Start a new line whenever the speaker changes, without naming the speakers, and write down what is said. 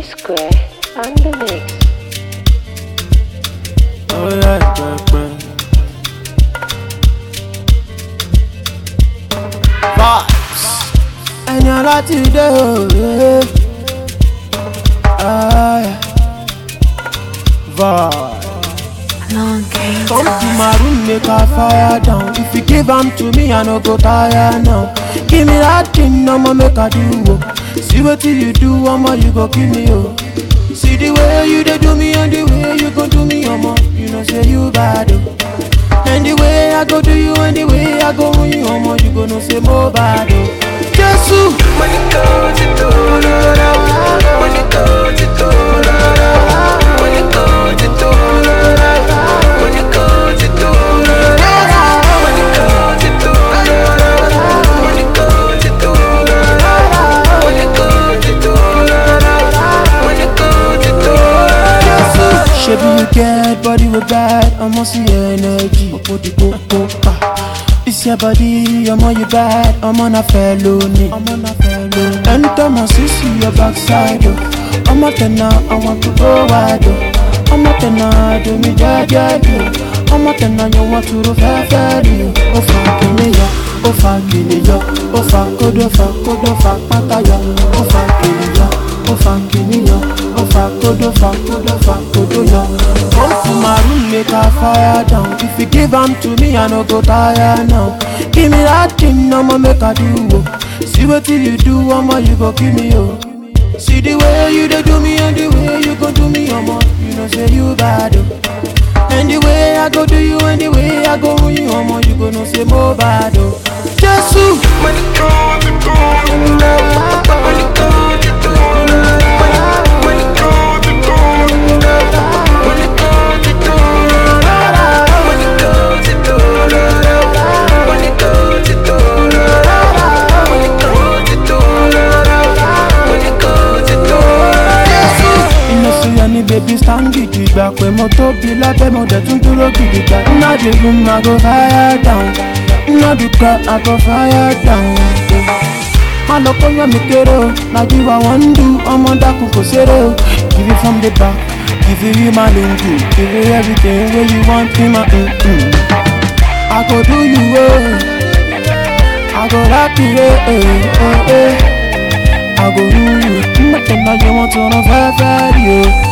P Square on the mix.
Alright, pẹpẹ. Vibes. Ẹni aláti dé òye. Vibes.
Long game
Come to my room, make a fire down. If you give am to me, I no go tire now. Give me that thing, I'ma make a do. Oh. See what you do, I'ma you go give me oh. See the way you dey do me and the way you go do me, I'ma you know say you bad oh. And the way I go do you and the way I go on you, I'ma you go know say more bad oh. Jesus,
Money goes to Dolora. Money goes to Dolora. Money goes to Dolora. Money goes to Dolora. Money goes to Dolora. Money goes to Dolora. Money goes to Dolora. Money goes to Dolora.
Shebi you get body with bad, I'ma see energy. Opo di popo pa. This your body, I'm on your bad, I'm on a felony. I'm on a felony. Anytime I see see your backside, oh. I'm a tenor, I want to go wide, oh. I'm a tenor, do me ja ja do. I'm a tenor, you want to do fair fair do. Oh fucking yo, oh fucking yo, oh fuck, kodo fuck, kodo fuck, pata yo, oh fucking yo. ó fa kìíní yọ ó fa kódó fa kódó fa kódó yọ. come to my room make a fire down if you give am to me i no go tire now. give me that thing ọmọ make i do o see wetin you do ọmọ you go kill me o. see the way you dey do me and the way you go do me ọmọ you know say you bad o. and the way i go do you and the way i go run you ọmọ you go know say mo bad o. jésù.
Money goes to Dolora. Money goes to Dolora. Money goes to Dolora. Money goes to Dolora. Money goes to Dolora. Money goes to Dolora. Money goes to Dolora. Money goes to Dolora.
iná sí ẹni bèbí stand gidigba pé mo tóbi lábẹ́ mo dẹ̀ tún dúró gidigba iná di room i go fire down iná di car i go fire down. má lọ kó yán mi kéré o lájú wa wọ́n ń du ọmọ dákun kò ṣeré o give you from the back give you my lingu give you everything wey you want in my mm -mm. i go do you well i go rock you eh eh eh eh. I go rule you. Nothing that you want to know, fair, fair, you.